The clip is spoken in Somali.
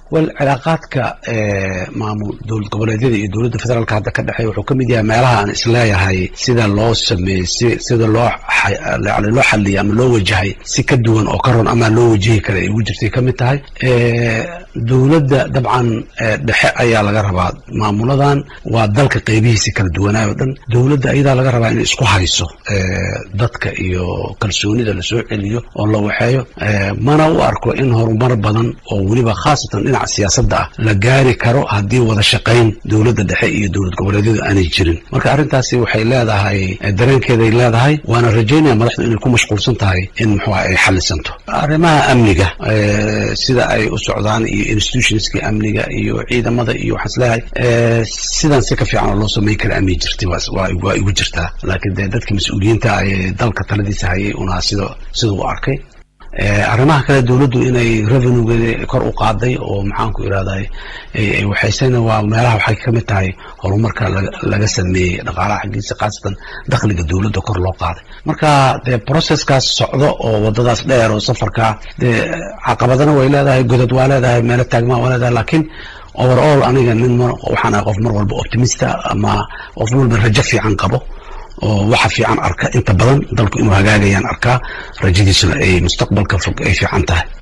wel cilaaqaadka maamul dowlad goboleedyada iyo dowladda federaalka hadda ka dhexeeya wuxuu ka mid yahay meelaha aan isleeyahay sida loo sameeyey si sida loo yani loo xaliyay ama loo wajahay si ka duwan oo ka ron ama loo wajihi kara ay ugu jirtay ka mid tahay dowladda dabcan dhexe ayaa laga rabaa maamuladan waa dalka qeybihiisi kala duwanaayo o dhan dowladda ayadaa laga rabaa inay isku hayso dadka iyo kalsoonida lasoo celiyo oo la waxeeyo mana u arko in horumar badan oo weliba khaasatan dhinaca siyaasadda ah la gaari karo haddii wada shaqayn dowladda dhexe iyo dowlad goboleedyadu aanay jirin marka arrintaasi waxay leedahay dareenkeeday leedahay waana rajaynaya madaxdu inay ku mashquulsan tahay in muxuua ay xalisanto arrimaha amniga sida ay u socdaan iyo institutionska amniga iyo ciidamada iyo waxaan isleeyahay sidan si ka fiican oo loo samayn kara amni jirtay waa igu jirtaa laakiin dee dadka mas-uuliyiinta ee dalka taladiisa hayay unaa sida sida u arkay arrimaha kale dowladdu inay revenuegeeda kor u qaaday oo maxaanku irahday waxaysena waa meelaha waxay ka mid tahay horumarka laga sameeyey dhaqaalaha xaggiisa khaasatan dakhliga dowladda kor loo qaaday marka dee processkaas socdo oo wadadaas dheer oo safarkaa dee caqabadana way leedahay godad waa leedahay meelo taagmaa waa leedahay laakiin overall aniga nin waxaan ahay qof mar walba optimista ama qof walba rajo fiican qabo oo waxa fiican arka inta badan dalku inuu hagaagayaan arkaa rajadiisuna ay mustaqbalka fog ay fiican tahay